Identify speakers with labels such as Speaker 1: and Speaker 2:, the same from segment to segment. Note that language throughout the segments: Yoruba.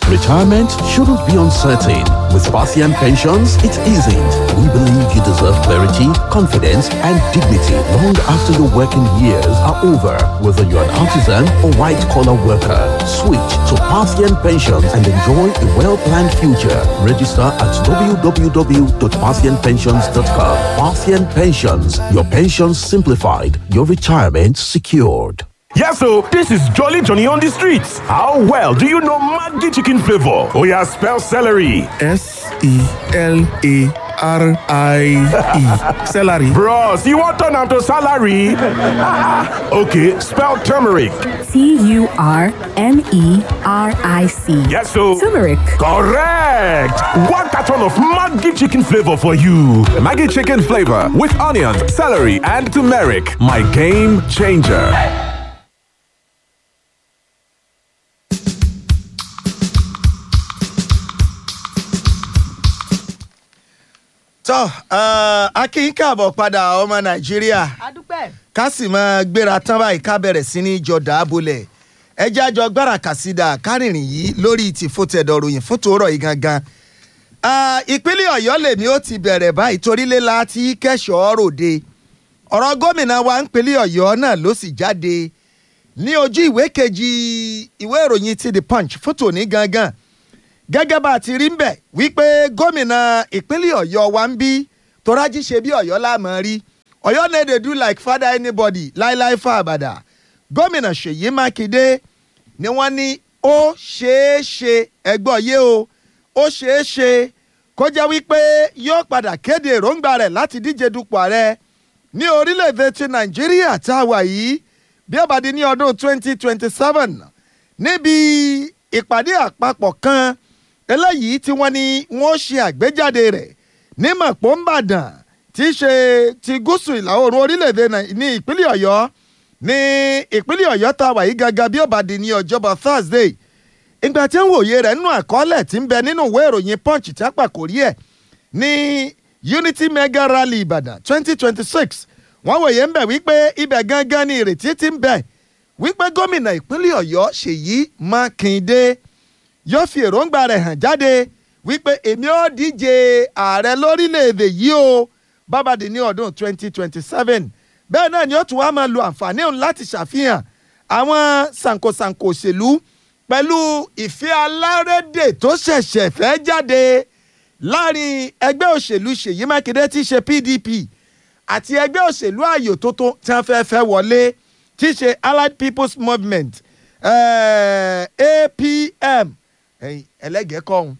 Speaker 1: Retirement shouldn't be uncertain. With Parthian Pensions, it isn't. We believe you deserve clarity, confidence, and dignity long after your working years are over. Whether you're an artisan or white-collar worker, switch to Parthian Pensions and enjoy a well-planned future. Register at www.parthianpensions.com. Parthian Pensions. Your pensions simplified. Your retirement secured.
Speaker 2: Yes, so this is Jolly Johnny on the streets. How well do you know Maggi chicken flavor? Oh yeah, spell celery.
Speaker 3: S E L A R I E. Celery.
Speaker 2: Bros, you want turn am to salary? okay, spell turmeric.
Speaker 4: T U R M E R I C.
Speaker 2: Yes, so
Speaker 4: Turmeric.
Speaker 2: correct. One carton of Maggi chicken flavor for you.
Speaker 5: Maggie chicken flavor with onions, celery, and turmeric. My game changer.
Speaker 6: tọ́ a kí n káàbọ̀ padà ọmọ nàìjíríà
Speaker 7: adúpẹ́.
Speaker 6: ká sì máa gbéra tán báyìí ká bẹ̀rẹ̀ sí ní jọ dàábolẹ̀ ẹjẹ́ àjọ gbára kàsídà kárìnrìn yìí lórí tìfótẹ́dọ̀ ròyìn fún tòórọ̀ yìí gangan. Ah, ìpínlẹ̀ ọ̀yọ́ lèmi ó ti bẹ̀rẹ̀ báyìí torílé la ti kẹ́sọ̀ọ́ ròde ọ̀rọ̀ gómìnà wa ń pínlẹ̀ ọ̀yọ́ náà ló sì jáde ní ojú ìwé kejì ìwé ìròyìn ti the punch fún tòní gangan gẹ́gẹ́ bá a ti rí ń bẹ̀ wípé gómìnà ìpínlẹ̀ ọ̀yọ́ wa ń bí torájí ṣe bí ọ̀yọ́ láàmú rí ọ̀yọ́ no dey do like father anybody láíláí fún àbàdà gómìnà ṣèyí mákindé ni wọ́n ní ó ṣeé ṣe ẹgbọ́ yé o ó ṣeé ṣe kó jẹ́ wípé yóò padà kéde èròǹgbà rẹ̀ láti díje dupò ààrẹ ní orílẹ̀-èdè ti nàìjíríà tá a wà yìí bí ó bá di ní ọdún 2027 níbi ìpàdé àpapọ̀ kan eléyìí tí wọ́n ní wọ́n ṣe àgbéjáde rẹ̀ ní mọ̀pọ́nbàdàn tí í ṣe ti gúúsù ìlà oòrùn orílẹ̀-èdè Nàì- ní ìpínlẹ̀ ọ̀yọ́ ní ìpínlẹ̀ ọ̀yọ́ tá a wà yìí gangan bí ó bá di ní ọjọ́bọ̀ thursday ìgbà tí ń wòye rẹ̀ nínú àkọọ́lẹ̀ tí ń bẹ nínú ìwé ìròyìn punch tí a pàkórí ẹ̀ ní unity mega rally ìbàdàn twenty twenty six wọ́n wòye ń bẹ̀ wípé ibẹ̀ gangan ni ìrètí ti ń bẹ wípé gómìnà ìpínlẹ̀ ọ̀yọ́ ṣèyí mákindé yóò fi èròǹgbà rẹ̀ hàn jáde wípé èmi ò díje ààrẹ lórílẹ̀‐èdè yìí o bábàdì ní ọdún 2027 bẹ́ẹ̀ náà ni ó tún wá máa lo àǹfààní òun láti ṣàfihàn àwọn sànkosànko òṣèlú pẹ̀lú ìfẹ́ alárédè tó ṣẹ̀ṣẹ̀ fẹ́ jáde láàrin ẹgbẹ́ òṣèlú ṣèyí mákindé tí í ṣe pdp àti ẹgbẹ́ òṣèlú ààyò tó tó tí wọ́n fẹ́ fẹ́ wọlé tí í ṣe allied people's movement eh, apm ẹ̀yìn ẹlẹ́gẹ̀ẹ́ kọ́hún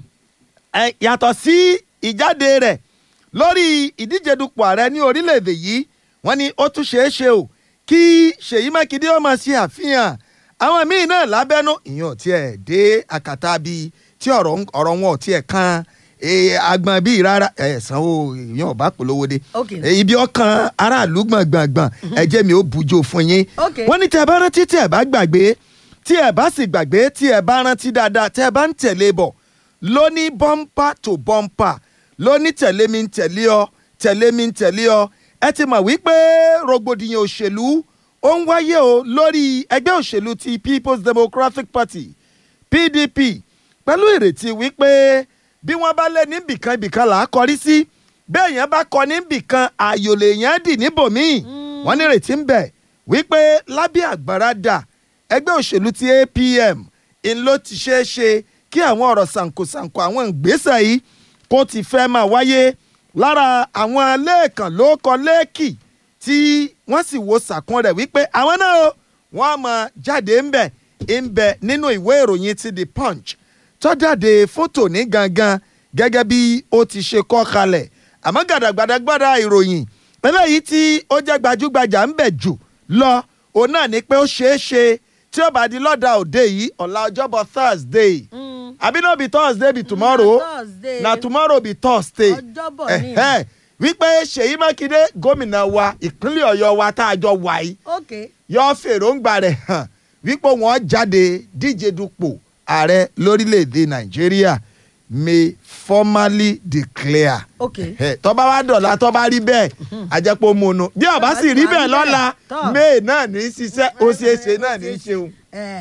Speaker 6: ẹ yàtọ̀ sí ìjáde rẹ̀ lórí ìdíje dupò ààrẹ ní orílẹ̀-èdè yìí wọ́n ní ó tún ṣeé ṣe o kí ṣèyí mákindé ó máa ṣe àfihàn àwọn míì náà lábẹ́nú ìyẹn ò tiẹ̀ dé àkàtà bíi tí ọ̀rọ̀ ń- ọ̀rọ̀ wọn ò tiẹ̀ kan eh, agbọ̀n bíi rárá ẹ̀ sanwó ìyẹn ò bá polówó dé
Speaker 7: Ok.
Speaker 6: Eh, ibi ọkàn aráàlú gbọ̀ngbọ̀ngbọ̀n ẹ̀jẹ̀ mi ò bujo fún yín
Speaker 7: Ok.
Speaker 6: wọ́n ní tẹ́ ẹ bá rántí tí ẹ bá gbàgbé tí ẹ bá sì gbàgbé tí ẹ bá rántí dáadáa tẹ́ ẹ bá ń tẹ̀lé bọ̀ lóní bọ́ńpà tó bọ́ńpà lóní tẹ̀lé mi ń tẹ̀lé ọ tẹ̀lé mi ń tẹ̀lé ọ ẹ ti mọ̀ wípé rògbòdìyàn òṣèlú ó ń wáyé o lórí ẹgbẹ́ òṣèlú ti people's democratic party pdp pẹ̀lú ìrètí wípé bí wọ́n bá lé níbìkan ibìkan là á kọrí sí bẹ́ẹ̀ yẹn bá kọ níbìkan ààyò lèèyàn dì níbòmíì wọ́n ní ìrètí ń bẹ wípé lábẹ́ àgbàràdà ẹgbẹ́ òṣèlú ti apm ń ló ti ṣeé ṣe kí àwọn ọ̀rọ̀ sànkosànko àwọn ìgbésẹ̀ yìí kó ti fẹ́ máa wáyé lára àwọn lẹ́ẹ̀kan ló kọ lẹ́ẹ̀kì tí wọ́n sì wo sàkún rẹ̀ wípé àwọn náà o, wọ́n á máa jáde ń bẹ̀ ń bẹ̀ nínú ìwé ìròyìn ti the punch tó jáde fótò ní gangan gẹ́gẹ́ bí ó ti ṣe kọ́ kalẹ̀ àmọ́ gàdàgbàdàgbàdà ìròyìn eléyìí tí ó jẹ́ gbajúgbajà ń bẹ̀ jù lọ òun náà ni pé ó ṣeé ṣe tí ó bá di lọ́dà òde yìí ọ̀la ọjọ́bọ̀ thursday àbí no be thursday be tomorrow
Speaker 7: na Thursday.
Speaker 6: na tomorrow be thursday
Speaker 7: Ọjọ́bọ̀ ni.
Speaker 6: Ẹ̀hẹ́. wípé ṣèyí mákindé gómìnà wa ìpínlẹ̀ ọ̀yọ́ wa tá a jọ wà yìí
Speaker 7: ok
Speaker 6: yọ fèròǹgbà rẹ̀ hàn wípé wọ́n jáde díje dupò ààrẹ lórílẹ̀‐èdè nàìjíríà may formally declare.
Speaker 7: ok
Speaker 6: Ẹ, tọ́ba wa dọ̀la tọ́ba rí bẹ́ẹ̀ àjẹpọ̀ mọ̀nà bí ọba sì rí bẹ́ẹ̀ lọ́la
Speaker 7: Tọ́.
Speaker 6: may náà ní í ṣiṣẹ́ ó ṣeé ṣe náà ní í ṣeun.
Speaker 7: ẹ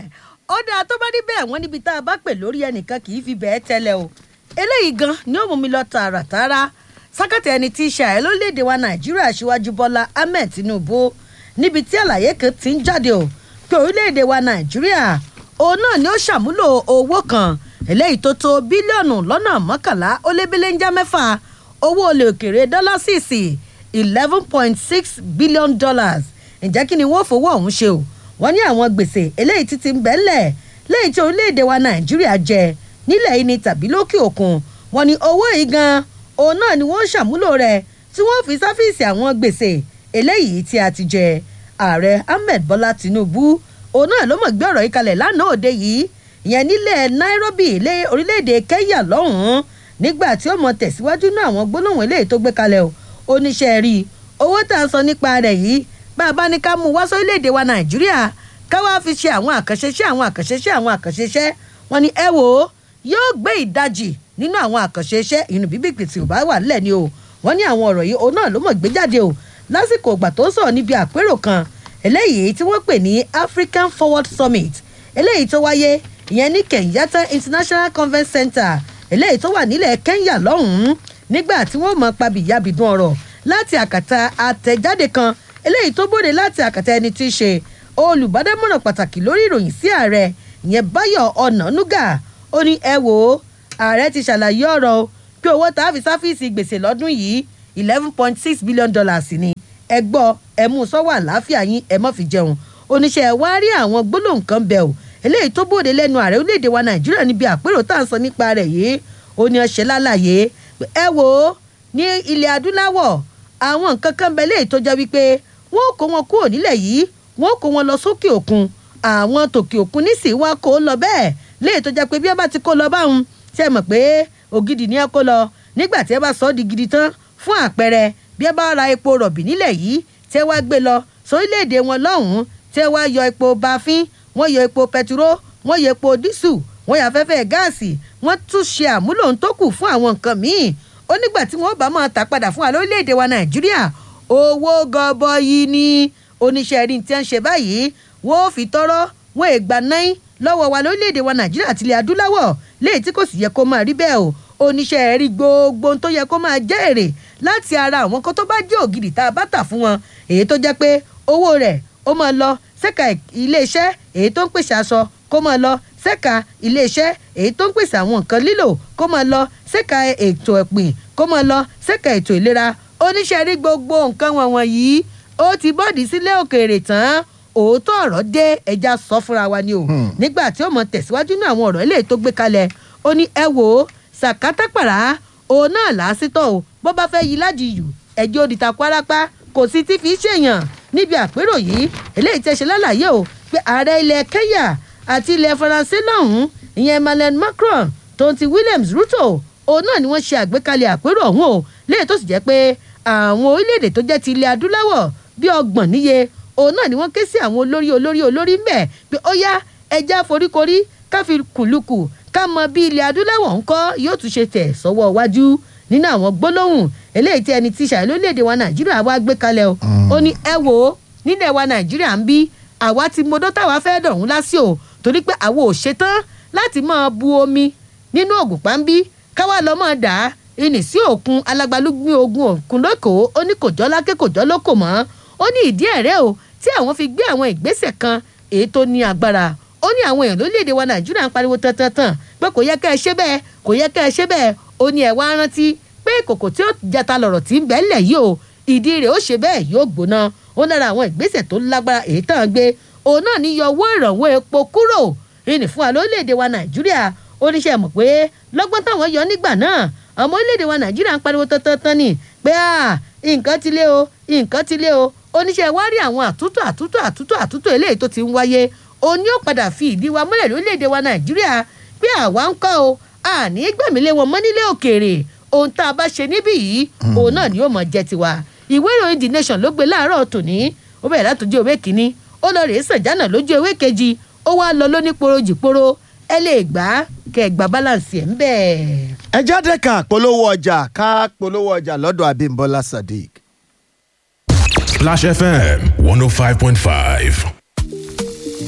Speaker 7: ó dáa tó bá rí bẹ́ẹ̀ wọ́n níbi tá a bá pè lórí ẹnìkan kì í fi bẹ́ẹ̀ tẹ́lẹ̀ o eléyìí gan ni ó mú mi lọ tààràtààrà sákàtà ẹni tí í ṣe ààrẹ lórílẹ̀‐èdè wa nàìjíríà síwájú bọ́lá ahmed tinubu níbi tí àlàyé kan ti ń jáde o pé orílẹ̀‐èdè wa nàìjíríà òun náà ni ó ṣàmúlò owó kan eléyìí tó tó bílíọ̀nù lọ́nà mọ́kànlá ó lé bílíńjà mẹ́fà owó olè òkèrè dọ́là sísì eleven point six billion dollars ǹjẹ́ kí ni wọ́n fowó ọ̀hún ṣe o wọ́n ní àwọn gbèsè eléyìí ti ti ń bẹ́ńlẹ̀ lẹ́yìn tí orílẹ̀-èdè wa nàìjíríà jẹ nílẹ̀ yìí ni tàbí lókè òkun wọ́n ní owó yìí gan òun náà ni wọ́n ṣàmúlò rẹ̀ tí wọ́n fi sáfíìsì àwọn gbèsè eléyìí tí a ti jẹ ààrẹ ahmed bọ́lá tinubu òun náà ló mọ̀ gbé ọ̀rọ̀ yìí kalẹ̀ lánàá òde yìí ìyẹn nílẹ̀ nairobi ilé orílẹ̀-èdè kenya lọ́hùn-ún nígbà tí ó mọ tẹ̀síwájú náà àwọn gbólóhùn eléyìí tó gbé kalẹ̀ o oníṣẹ́ rí owó tá a sọ nípa rẹ̀ yìí bá a bá ní ká mú wá sórílẹ̀-èdè wa nàìjíríà ká wá fi ṣe àwọn àkànṣeṣẹ́ àwọn àkànṣeṣẹ́ àwọn àkànṣeṣẹ́ wọn ni ẹ wò ó yóò gbé ìdajì nínú àwọn àkànṣeṣẹ́ inú bíbí pèsè ò bá wà nílẹ̀ ni o wọn ní àwọn ọ̀rọ̀ yìí òun náà ló mọ̀ gbé jáde o lásìkò ìgbà tó ń sọ̀rọ̀ níbi àpérò kan eléyìí tí wọ́n pè ní african forward summit eléyìí tó wáyé ìyẹn ní kenyatta international conference center eléyìí tó wà nílẹ̀ kenya lọ́hùn-ún nígbà tí wọ́n mọ̀ pabìyàbìdún ọ̀rọ̀ láti àkàtà àtẹ̀jáde kan eléyìí tó bóde láti àkàtà ẹni tí í ṣe olùbádámọ̀ràn pàtàkì lórí ìròyìn sí ààrẹ ìyẹn báyọ̀ ọ̀nànúgà ó ní ẹ wò ó ààrẹ ti ṣàlàyé ọ̀rọ̀ o pé owó tá a fi sáfíìsì gbèsè lọ́dún yìí eleven point six billion dollars ni ẹ gbọ́ ẹ mú sọ́wọ́ àlàáfíà yín ẹ mọ́ fi jẹun oníṣẹ́ ẹ wá rí àwọn gbólóhùn kan bẹ̀ o eléyìí tó bóde lẹ́nu ààrẹ orílẹ̀-èdè wa nàìjíríà níbi àpérò tá à ń sọ nípa rẹ̀ yìí ó ní ọṣẹ́ lálàyé ẹ wò ó ní ilẹ̀ adúláwọ̀ àwọn nǹkan kan bẹ léyìí tó jẹ́ wípé wọ́n kó wọn kúrò nílẹ̀ yìí wọ́n kó wọn lọ sókè òkun àwọn tòkè òkun nísìnyí wá kó lọ bẹ́ẹ̀ léyìí tó jẹ́ pé bí ẹ bá ti kó lọ báwọn ṣe mọ̀ pé ògidì ni ẹ kó lọ nígbà tí ẹ bá sọ ọ́ di gidi tán fún àpẹẹrẹ bí ẹ bá ra epo rọ̀bì nílẹ̀ yìí tẹ́ wá gbé lọ sórílẹ̀-èdè wọn lọ́hùn-ún tẹ́ wá yọ epo bafin wọ́n yọ epo pẹtiró wọ́n yọ epo dísù wọ́n yọ afẹ́fẹ́ gáàsì wọ́n tún ṣe àmúlò ń tó kù fún àwọn nǹkan míì ó nígbà tí wọ́n bá máa tà padà fún wa lórílẹ̀‐èdè wa nàìjíríà owó gọbọyì ni oníṣẹ́ rí tí wọ́n ń ṣe báyìí wọ́n fi tọ́rọ́ wọ́n ègbà náírà lọ́wọ́ wa lórílẹ̀‐èdè wa nàìjíríà àti ilẹ̀ adúláwọ̀ léyìí tí kò sì yẹ kó máa rí bẹ́ẹ̀ o oníṣẹ́ rí gbogbo tó yẹ kó máa jẹ́ èrè láti ara àwọn kan tó bá jẹ́ ògidì tá a bá tà fún wọn èyí tó jẹ́ pé owó rẹ̀ ó máa lọ sẹ́ka iléeṣẹ́ èyí tó ń pèsè aṣọ kó máa lọ sẹ́ka iléeṣẹ́ èyí tó ń pèsè àwọn nǹkan lílò kó máa lọ sẹ́ka ètò ẹ̀pìn kó máa lọ sẹ́ka ètò ìlera oníṣẹ́ rí gbogbo nǹkan wọ̀nyí yìí ó ti bọ́ọ̀dì sílé òkèèrè tán òótọ́ ọ̀rọ̀ dé ẹja sọ fúnra wa ni o nígbà tí ó mọ tẹ̀síwájú ní àwọn ọ̀rọ̀ eléyìí tó gbé kalẹ̀ ó ní ẹ wò ó sàkátàpàrà òun náà làásìtọ̀ o bó bá fẹ́ yí lájìyù ẹjọ́ òdìta kwarapa kò sí ti fi ṣèyàn níbi àpérò yìí eléyìí tẹ́ ṣe lálàyé o pé ààrẹ ilẹ̀ kenya àti ilẹ̀ faransé lọ́hùn-ún ìyẹn emmanuel macron tó ti williams ruto òun náà ni wọ́n ṣe àgbékalẹ̀ àpérò ọ̀hún o léyìí tó sì jẹ́ pé àwọn orílẹ̀-èdè tó jẹ́ ti ilẹ̀ adúláwọ̀ bíi ọgbọ̀n níye òun náà ni wọ́n ké sí àwọn olórí olórí olórí ń bẹ̀ pé ó yá ẹja foríkorí ká fi kùlùkù ká mọ bí ilẹ̀ adúláwọ̀ ń kọ́ yóò tún ṣe tẹ̀ sọ́wọ́ iwájú nínú àwọn gbólóhùn eléyìí tí ẹni tí ṣàì lórílẹ̀‐èdè wa nàìjíríà wá gbé kalẹ̀ o ó ní ẹ wò ó nílẹ̀ wa nàìjíríà ń bí àwa ti modó táwa fẹ́ dọ̀rùn lásì o torí pé àwa ò ṣetán láti máa bu omi nínú ògùn pàmbí káwá lọ́ mọ̀ dá ìní sí òkun alágbálúgbìn ogun òkun lókòó ó ní kò jọ́ lákè kò jọ́ lókò mọ́ ó ní ìdí ẹ̀rẹ́ o tí àwọn fi gbé àwọn ìgbésẹ̀ kan èyí tó ní agbára ó ní àwọn èèyàn lórílẹ̀‐èdè wa nàìjíríà ń pariwo tantantan pé kò yẹ ká ẹ ṣe bẹ́ẹ̀ kò yẹ ká ẹ ṣe bẹ́ẹ̀ ó ní ẹ wá rántí pé kòkò tí ó jata lọ̀rọ̀ tí ń bẹ́ lẹ̀ yìí o ìdí rẹ̀ ó ṣe bẹ́ẹ̀ yóò gbóná ó lára àwọn ìgbésẹ̀ tó lágbára èyí tán gbé òun náà ní yọ owó ìrànwọ́ epo kúrò ìní fún wa lórílẹ̀‐èdè wa nàìjíríà oníṣẹ́ mọ̀ pé lọ́gbọ́n táwọn yọ nígbà náà ọmọ orílẹ̀‐èdè wa nàìjíríà ń pariwo tantan ni pé nǹkan ti lé o nǹkan ti lé o oníṣẹ́ wa rí àwọn àtúntò àtúntò àtúntò àtúntò eléyìí tó ti ń wáyé òun yóò padà fi ìdí wa múlẹ̀ lórílẹ̀‐èdè wa nàìjíríà pé àwa ń kọ́ o àní gbẹ̀mílẹ̀ wọn mọ́ nílé òkèèrè ohun tá a bá ṣe níbí yìí òun náà ni yóò mọ̀ jẹ́ tiwa ìwé ìròyìn the nation ló gbé láàárọ̀ tòní ó bẹ̀rẹ̀ látòjú ewé kínní ó lọ rèé sànjánà lójú ewé kejì ó wá lọ lóníporo jìporo ẹ lè gbà á kẹ ẹ gba balance ẹ ń bẹ́ẹ̀.
Speaker 6: ẹ jáde ká polówó ọjà ká polówó ọjà lọ́dọ̀ abimbola sadiq.
Speaker 2: Splash FM 105.5.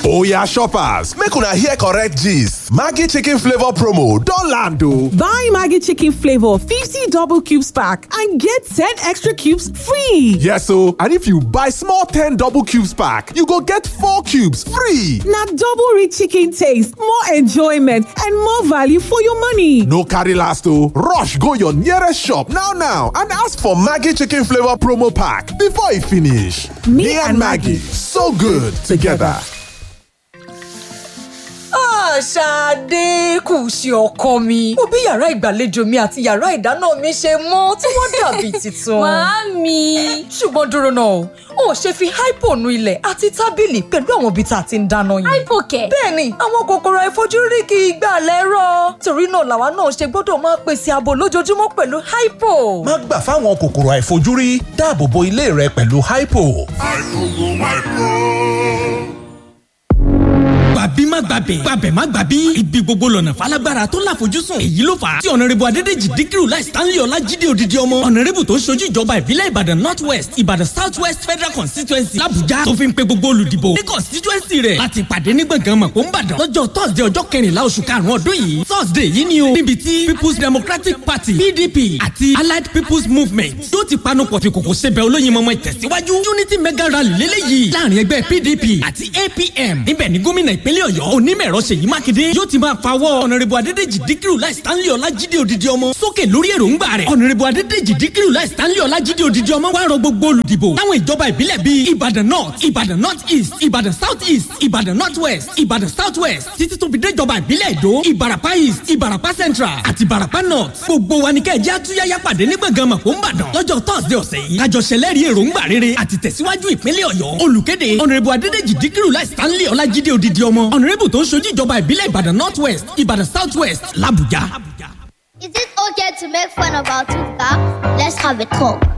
Speaker 5: Oya shoppers, make una hear correct gist. Maggi chicken flavor promo don land o.
Speaker 8: Buy Maggie Chicken Flavor 50 double cubes pack and get 10 extra cubes free.
Speaker 5: Yes o, and if you buy small 10 double cubes pack, you go get 4 cubes free.
Speaker 8: Now double rich chicken taste, more enjoyment, and more value for your money.
Speaker 5: No carry last o, rush go your nearest shop now now and ask for Maggi chicken flavor promo pack before e finish. Me, and Maggie, so good together.
Speaker 9: Ṣadé kù sí ọkọ mi. Mo bí yàrá ìgbàlejò mi àti yàrá ìdáná mi ṣe mọ́ tí wọ́n dàbí tuntun.
Speaker 10: Màámi.
Speaker 9: Ṣùgbọ́n dúró náà, o ò ṣe fi hypo nu ilẹ̀ àti tábìlì pẹ̀lú àwọn ibi tá a ti ń dáná yìí.
Speaker 10: Hypo kẹ̀.
Speaker 9: Bẹ́ẹ̀ni, àwọn kòkòrò àìfojúrí kì í gbà lẹ́rọ̀. Torí náà làwa náà ṣe gbọ́dọ̀ máa pèsè ààbò lójoojúmọ́ pẹ̀lú hypo.
Speaker 11: má gbà fáwọn kòkòrò àìfojúrí dáàbò bo ilé rẹ pẹ̀lú hypo.
Speaker 12: gbàbí má gbàbẹ̀ gbàbẹ̀ má gbàbí ibi gbogbo lọ́nà falágbára tó láfojúsùn èyí ló fà á tí ọ̀nàrẹ́bù adédèjì díkìrù láì stanley ọlájídé odidi ọmọ ọ̀nàrẹ́bù tó ń ṣojú ìjọba ìbílẹ̀ ìbàdàn north west ìbàdàn south west federal constituency làbújá tó fi ń pe gbogbo olùdìbò ní constituency rẹ̀ láti pàdé ní gbọ̀ngàn mọ̀pọ̀ ńbàdàn lọ́jọ́ thursday ọjọ́ kẹrìnlá oṣù karùn-ún ọdún yìí thursday yìí ni o níbi tí people's democratic party pdp àti allied people's movement yóò ti panupọ̀ fi kòkò ṣẹbẹ̀ olóyin mọ́mọ́ ìtẹ̀síwájú unity mega rally lélẹ́yìí láàrin ẹgbẹ́ pdp àti apm níbẹ̀ ni gómìnà ìpínlẹ̀ ọ̀yọ́ onímọ̀-ẹ̀rọ ṣèyí mákindé yóò ti máa fawọ́ ọ̀nàrẹ́bù adédèjì díkìrù láì stanley ọlájídé odidi ọmọ sókè lórí èròǹgbà rẹ̀ ọ̀nàrẹ́bù adédèjì díkìrù láì stanley ọlájídé odidi ọmọ wá rọ gbogbo olùdìbò láwọn ìjọba ìbílẹ̀ bíi ìbàdàn north ìbàdàn north east ìbàdàn south east ìbàdàn north west ìbàdàn south west títí tó fi dé ìjọba ìbílẹ̀ èdò ìbàràpá east ìbàràpá central àti ìbàràpá north gbogbo wa ni kẹ́ẹ̀jẹ́ àtúnyáyá pàdé ní gbọ̀ngàn mọ̀kó ńbàdàn lọ́jọ́ thursday ọ̀sẹ̀ yìí kájọ ṣẹlẹ́rìí èròǹgbà rere àti tẹ̀síwájú ìpínlẹ̀ ọ̀yọ́ olùkéde ọ̀nàrẹ́bù adédèjì díkìrù láì stanley ọlájídé odidi ọmọ ọ̀nàrẹ́bù tó ń ṣojú ìjọba ìbílẹ̀ ìbàdàn north west ìbàdàn south west làbújá.
Speaker 13: Is it okay to make fun of our tooth back? Let's have a talk.